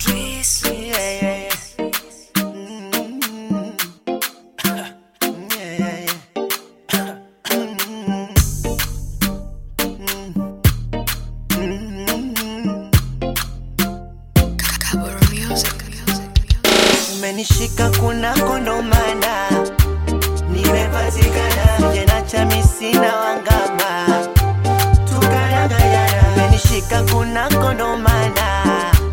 Trees. Yeah, yeah, yeah. Mm. Yeah, yeah, yeah. Kaburu music. Umenishika kuna kondomana, nimepatikana jena cha misina wangama, tukaragayana. Umenishika kuna kondomana,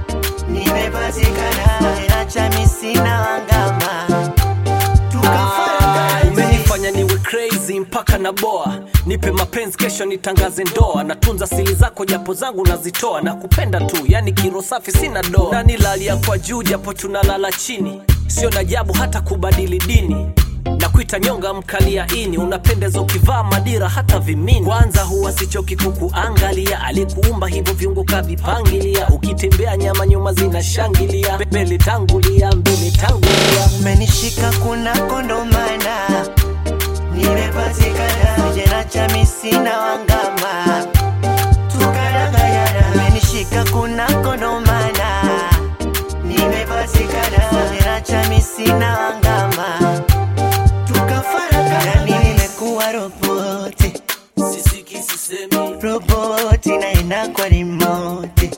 nimepatikana jena cha misina wangama, tukafaragana. umenifanya niwe crazy mpaka na boa nipe mapenzi kesho nitangaze ndoa natunza sili zako japo zangu nazitoa na kupenda tu yani kiro safi sina doa na nilalia kwa juu japo tunalala chini sio na jabu hata kubadili dini na kuita nyonga mkalia ini unapendeza ukivaa madira hata vimini kwanza huwa sichoki kukuangalia alikuumba hivyo viungo kavipangilia ukitembea nyama nyuma zinashangilia mbele tangulia mbele tangulia umenishika kuna kondomana nimepatikana jena cha misina wangama tukaragayana umenishika kuna kondomana nimepatikana jena cha misina wangama tukafaragana nimekuwa roboti sisiki sisemi roboti naenda kwa rimoti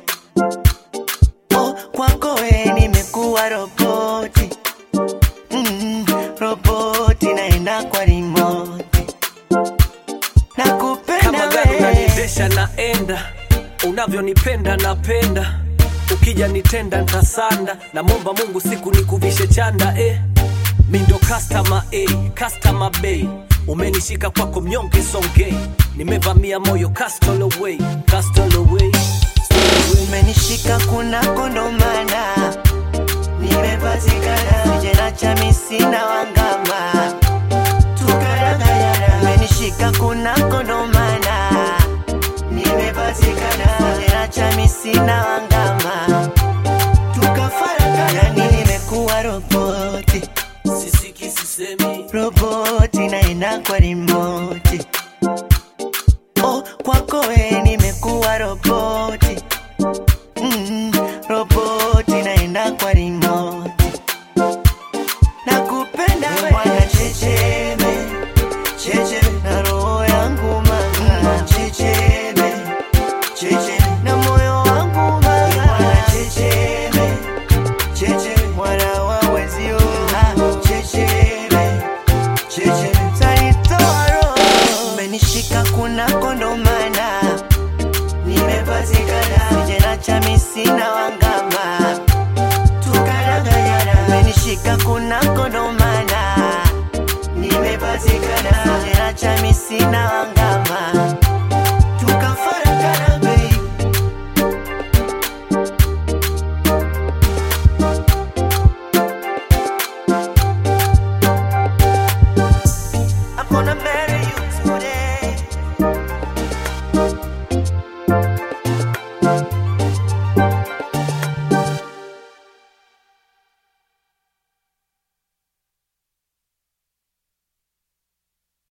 oh, kwako we nimekuwa roboti mm, roboti naenda kwa rimoti nakupenda kama gari we unaniendesha naenda unavyonipenda napenda ukija nitenda ntasanda namwomba mungu siku nikuvishe chanda eh. mi ndo customer a customer bay umenishika kwako mnyonge songe nimevamia moyo castle away castle away umenishika kuna kondomana nimepatikana jena cha misina wangama tukaragayana umenishika kuna kondomana nimepatikana jena cha misina wangama tukafaragana nimekuwa roboti sisiki sisemi roboti naenda kwa rimoti oh, kwako we nimekuwa roboti mm, roboti naenda kwa rimoti nakupenda we mwana checheme checheme na roho yangu mama checheme checheme na moyo wangu mama mwana checheme checheme mwana wa wezio ah, checheme checheme tanitoa roho umenishika kuna kondomana nimepatikana jena cha misina wangama tukaragayana umenishika kuna kondomana nimepatikana jena cha misina